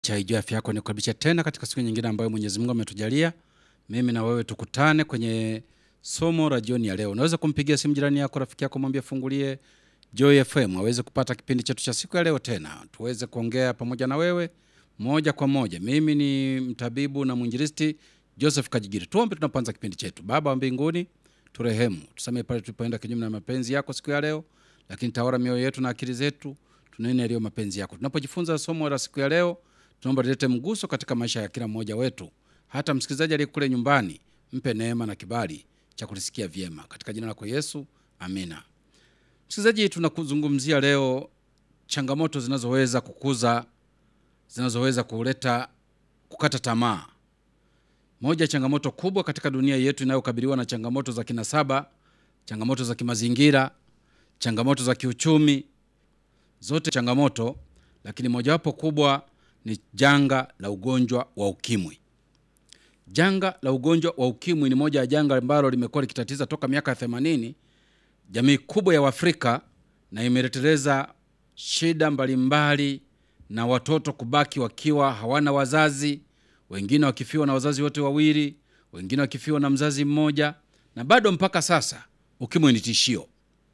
cha Ijua Afya Yako nikukaribisha tena katika siku nyingine ambayo Mwenyezi Mungu ametujalia mimi na wewe tukutane kwenye somo la jioni ya leo. Unaweza kumpigia simu jirani yako, rafiki yako, mwambie fungulie Joy FM aweze kupata kipindi chetu cha siku ya leo, tena tuweze kuongea pamoja na wewe moja kwa moja. Mimi ni mtabibu na mwinjilisti Joseph Kajigiri. Tuombe tunapoanza kipindi chetu. Baba wa mbinguni, turehemu, tusamehe pale tulipoenda kinyume na mapenzi yako siku ya leo, lakini tawala mioyo yetu na akili zetu, tunene yaliyo mapenzi yako. Tunapojifunza somo la siku ya leo, tunaomba lilete mguso katika maisha ya kila mmoja wetu, hata msikilizaji aliye kule nyumbani, mpe neema na kibali cha kulisikia vyema, katika jina lako Yesu, amina. Msikilizaji, tunakuzungumzia leo changamoto zinazoweza kukuza, zinazoweza kuleta kukata tamaa. Moja ya changamoto kubwa katika dunia yetu inayokabiliwa na changamoto za kinasaba, changamoto za kimazingira, changamoto za kiuchumi, zote changamoto, lakini mojawapo kubwa ni janga la ugonjwa wa ukimwi. Janga la ugonjwa wa ukimwi ni moja ya janga ambalo limekuwa likitatiza toka miaka ya 80 jamii kubwa ya Waafrika na imeleteleza shida mbalimbali na watoto kubaki wakiwa hawana wazazi, wengine wakifiwa na wazazi wote wawili, wengine wakifiwa na mzazi mmoja, na bado mpaka sasa ukimwi ni tishio.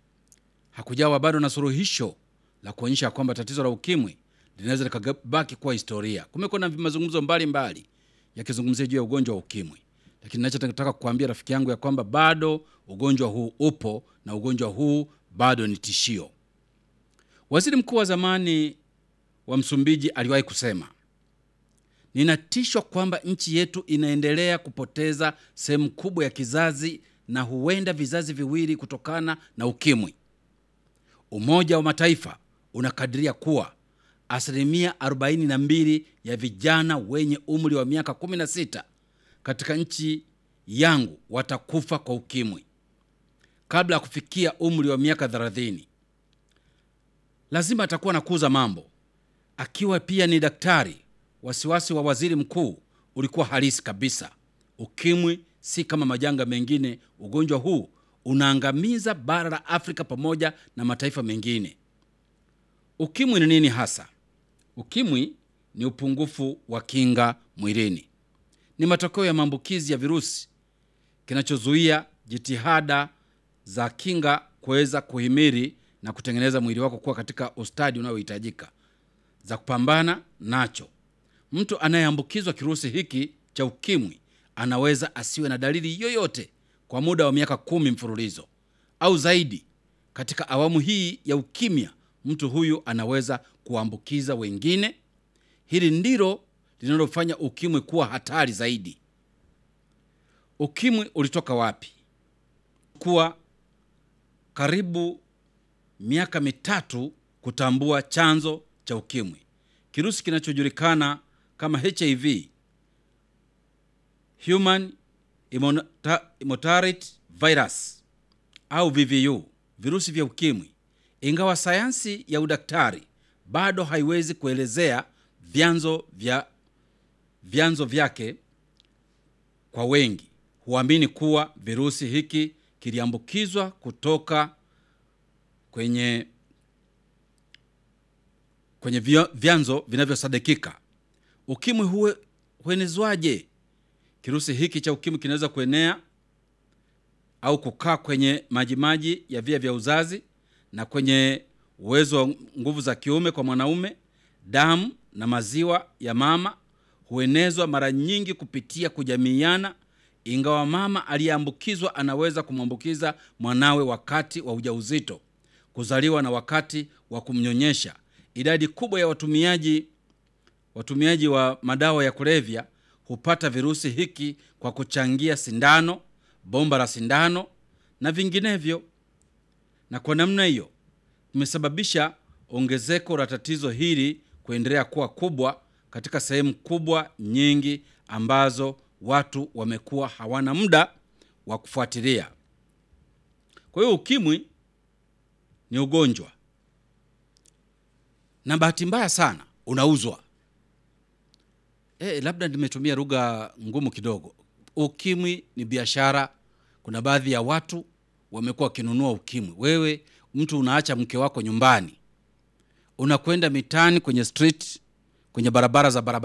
Hakujawa bado na suluhisho la kuonyesha kwamba tatizo la ukimwi linaweza likabaki kuwa historia. Kumekuwa na mazungumzo mbalimbali yakizungumzia juu ya ugonjwa wa ukimwi, lakini nachotaka kukuambia rafiki yangu ya kwamba bado ugonjwa huu upo na ugonjwa huu bado ni tishio. Waziri mkuu wa zamani wa Msumbiji aliwahi kusema, ninatishwa kwamba nchi yetu inaendelea kupoteza sehemu kubwa ya kizazi na huenda vizazi viwili kutokana na ukimwi. Umoja wa Mataifa unakadiria kuwa asilimia 42 ya vijana wenye umri wa miaka 16 katika nchi yangu watakufa kwa ukimwi kabla ya kufikia umri wa miaka 30. Lazima atakuwa nakuza mambo. Akiwa pia ni daktari, wasiwasi wa waziri mkuu ulikuwa halisi kabisa. Ukimwi si kama majanga mengine. Ugonjwa huu unaangamiza bara la Afrika pamoja na mataifa mengine. Ukimwi ni nini hasa? Ukimwi ni upungufu wa kinga mwilini, ni matokeo ya maambukizi ya virusi kinachozuia jitihada za kinga kuweza kuhimili na kutengeneza mwili wako kuwa katika ustadi unaohitajika za kupambana nacho. Mtu anayeambukizwa kirusi hiki cha ukimwi anaweza asiwe na dalili yoyote kwa muda wa miaka kumi mfululizo au zaidi. Katika awamu hii ya ukimya, mtu huyu anaweza kuambukiza wengine. Hili ndilo linalofanya ukimwi kuwa hatari zaidi. Ukimwi ulitoka wapi? Kuwa karibu miaka mitatu kutambua chanzo cha ukimwi. Kirusi kinachojulikana kama HIV, human immunodeficiency virus au VVU, virusi vya ukimwi. Ingawa sayansi ya udaktari bado haiwezi kuelezea vyanzo vya vyanzo vyake, kwa wengi huamini kuwa virusi hiki kiliambukizwa kutoka kwenye kwenye vyanzo vinavyosadikika. Ukimwi huwe huenezwaje? Kirusi hiki cha ukimwi kinaweza kuenea au kukaa kwenye majimaji ya via vya uzazi na kwenye uwezo wa nguvu za kiume kwa mwanaume. Damu na maziwa ya mama huenezwa mara nyingi kupitia kujamiiana, ingawa mama aliyeambukizwa anaweza kumwambukiza mwanawe wakati wa ujauzito, kuzaliwa na wakati wa kumnyonyesha. Idadi kubwa ya watumiaji watumiaji wa madawa ya kulevya hupata virusi hiki kwa kuchangia sindano, bomba la sindano na vinginevyo, na kwa namna hiyo imesababisha ongezeko la tatizo hili kuendelea kuwa kubwa katika sehemu kubwa nyingi ambazo watu wamekuwa hawana muda wa kufuatilia. Kwa hiyo ukimwi ni ugonjwa, na bahati mbaya sana unauzwa. E, labda nimetumia lugha ngumu kidogo. Ukimwi ni biashara. Kuna baadhi ya watu wamekuwa wakinunua ukimwi. Wewe mtu unaacha mke wako nyumbani, unakwenda mitaani, kwenye street, kwenye barabara za barabara